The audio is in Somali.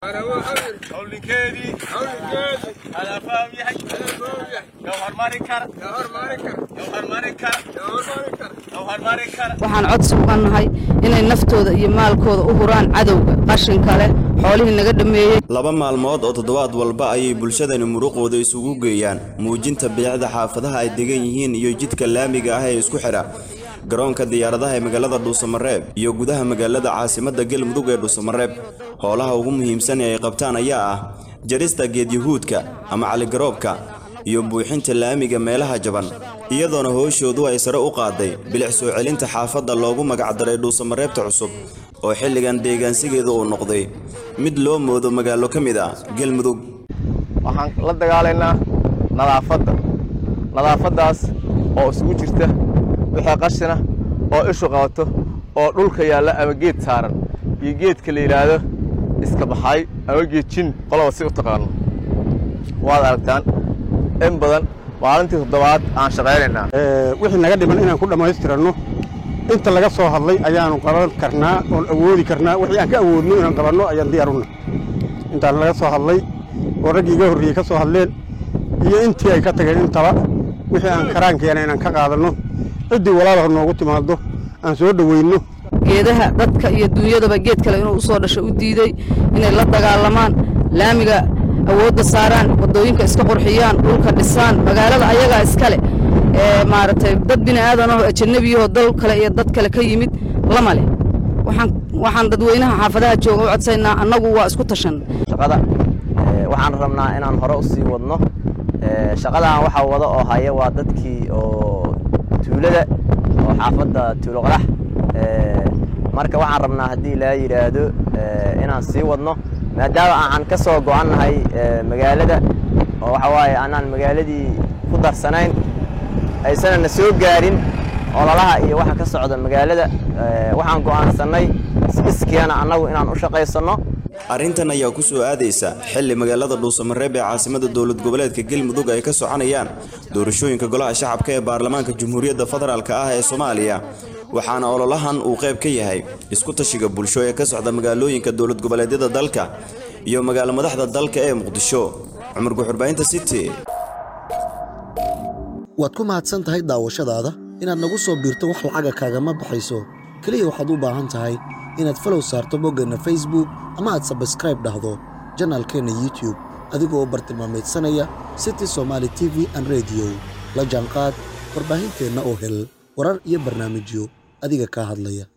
howlinkeedii adaa faham yahay yow hormari kara yow hormari kara yow hormari kara waxaan codsi uga nahay inay naftooda iyo maalkooda u huraan cadowga qashinka leh xoolihii naga dhammeeyey laba maalmood oo toddobaad walba ayay bulshadani muruqooda isugu geeyaan muujinta bilicda xaafadaha ay degan yihiin iyo jidka laamiga ah ee isku xidha garoonka diyaaradaha ee magaalada dhuusamareeb iyo gudaha magaalada caasimadda galmudug ee dhuusamareeb howlaha ugu muhiimsan ee ay qabtaan ayaa ah jarista geedyahuudka ama caligaroobka iyo buuxinta laamiga meelaha jaban iyadoona hooshoodu ay sare u qaaday bilic soo celinta xaafadda loogu magacdaray dhuusamareebta cusub oo xilligan deegaansigeedu uu noqday mid loo moodo magaalo ka mid ah galmudug waxaan la dagaalaynaa nadaafadda nadaafaddaas oo isugu jirta wixii qashina oo ishu qabato oo dhulka yaalla ama geed saaran iyo geedka la yidhaahdo iska baxay ama geed jin qoloba si u taqaano waad aragtaan in badan maalintii toddobaad aan shaqaynaynaa wixii naga dhiman inaan ku dhammaystiranno inta laga soo hadlay ayaanu qaban karnaa oon awoodi karnaa wixii aan ka awoodno inaan qabanno ayaan diyaaruna intaan laga soo hadlay oo raggii iga horreeyey ka soo hadleen iyo intii ay ka tageen intaba wixii aan karaankeena inaan ka qaadanno ciddii walaalaha noogu timaado aan soo dhoweyno geedaha dadka iyo duunyadaba geed kale inuu usoo dhasho u diiday inay la dagaalamaan laamiga awoodda saaraan waddooyinka iska qurxiyaan dhulka dhisaan magaalada ayagaa iskale ee maaragtay dad bini aadanoo ajannabiyahoo dal kale iyo dad kale ka yimid lama leh waxaan waxaan dadweynaha xaafadaha jooga u codsaynaa annagu waa isku tashan shaqada waxaan rabnaa inaan hore u sii wadno shaqadan waxaa wada oo haya waa dadkii oo tuulada oo xaafadda tuulo qarax marka waxaan rabnaa haddii laa yidhaahdo inaan sii wadno maadaama aan ka soo go'annahay magaalada oo waxa waaye aanaan magaaladii ku darsanayn aysanan na soo gaarin ololaha iyo waxa ka socda magaalada waxaan go'aansannay iskiyana annagu inaan u shaqaysanno arrintan ayaa ku soo aadaysa xilli magaalada dhuusamareeb ee caasimada dowlad goboleedka galmudug ay ka soconayaan doorashooyinka golaha shacabka ee baarlamaanka jamhuuriyadda federaalk ah ee soomaaliya waxaana ololahan uu qayb ka yahay isku tashiga bulsho ee ka socda magaalooyinka dowlad goboleedyada dalka iyo magaalo madaxda dalka ee muqdisho cumar guxurbaynta city waad ku mahadsan tahay daawashadaada inaad nagu soo biirto wax lacaga kaagama baxayso keliya waxaad u baahan tahay inaad falow saarto boggeenna facebook ama aad sabskraib dhahdo janaalkeenna youtube adigoo u bartilmaamaydsanaya city somaali t v an rediyo la jaanqaad warbaahinteenna oo hel warar iyo barnaamijyo adiga kaa hadlaya